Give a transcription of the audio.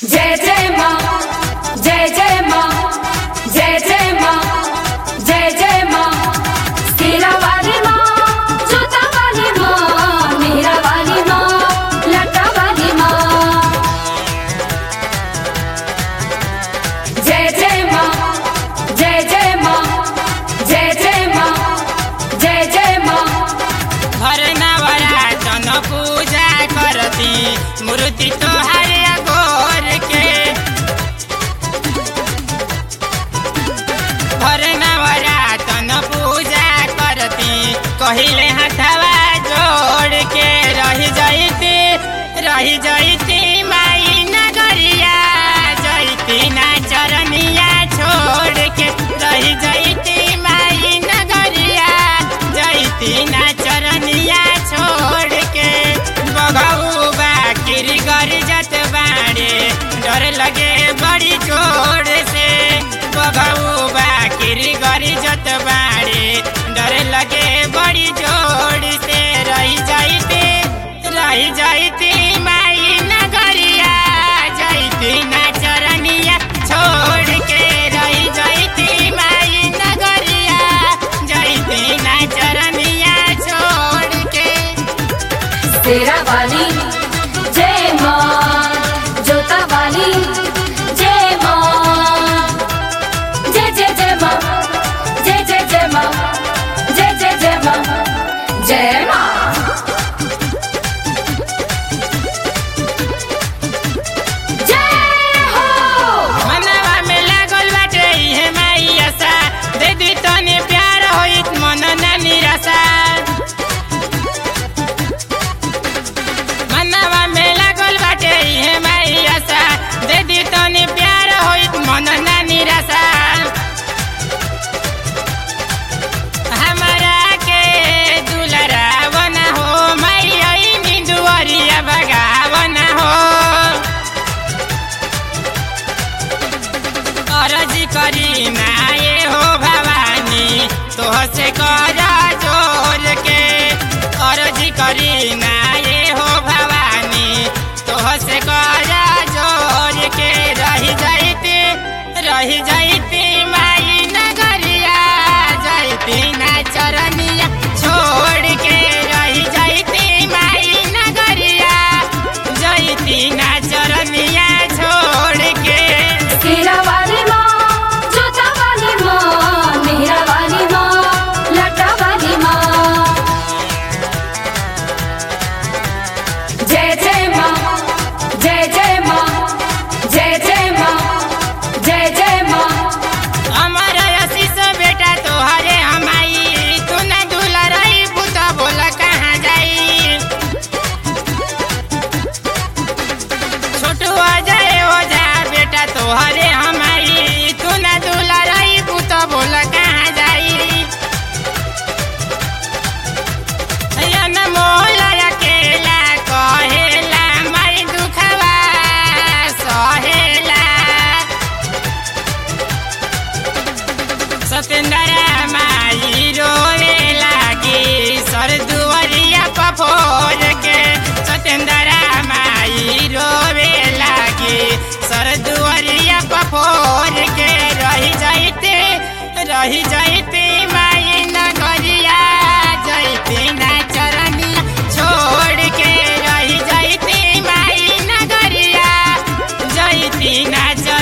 जय जय माँ जय जय माँ जय जय माँ जय जय माँ तेरा वाली माँ जोता वाली माँ मेरा वाली माँ लटा वाली माँ जय जय माँ जय जय माँ जय जय माँ जय जय माँ हर नवरातन पूजा करती मूर्ति तोहार गोर के हर नवरातन पूजा करती कहिले हथवा जोड़ के रही जैती रही जैती माई नगरिया जैती ना चरनिया छोड़ के रही जैती माई नगरिया जैती ना चरनिया छोड़ के बघऊ बाकिरी कर जत बाड़े डर लगे बड़ी जोर से बघऊ बाकिरी कर जत बाड़े डर लगे बड़ी जोर से रही जाइते रही जाइती माई नगरिया जाइती ना चरनिया छोड़ के रही जाइती माई नगरिया जाइती ना चरनिया छोड़ के तेरा वाली जय माँ जोता वाली जय माँ जय जय जय माँ जय जय जय माँ जय जय जय माँ जय माँ जय हो मनवा में लागल बाटे इहे माई आशा दे दी तने प्यार होइत मन ना निराशा मनवा में लागल बाटे इहे माई आशा दे दी तने प्यार होइत मन ना निराशा हमारा के दुलरावन हो माई आई दुआरिया बगावन हो अरज करी नाये हो भवानी तोह से कर जोर के अरज करी नाये हो भवानी तोह से कर जोर के रही जाइती रही जाइती माई नगरिया जाइती ना चरनिया छोड़ के रही जाइती माई नगरिया जाइती ना चरनिया छोड़ के तेरा वाली माँ जोता वाली माँ मेरा वाली माँ लटा वाली माँ जय जय माँ जय जय माँ जय जय माँ जय जय माँ अमर आशीष बेटा तोहरे हमाई तू न दूल्हा रही पुता बोला कहाँ जाई छोटू अजय ओझा बेटा तोहरे हमाई तू न दूल्हा रही पुता बोला कहाँ जाई यन मोल अकेला कहेला माई दुखवा सहेला सतेंद्र माई रोए लागी सर दुआरिया पफोर के सतेंद्र माई रोवे लागी सर दुआरिया पफोर के रही जाइते रही जाइते माई नगरिया जाइते ना चरनिया छोड़ के रही जाइते माई नगरिया जाइती ना चर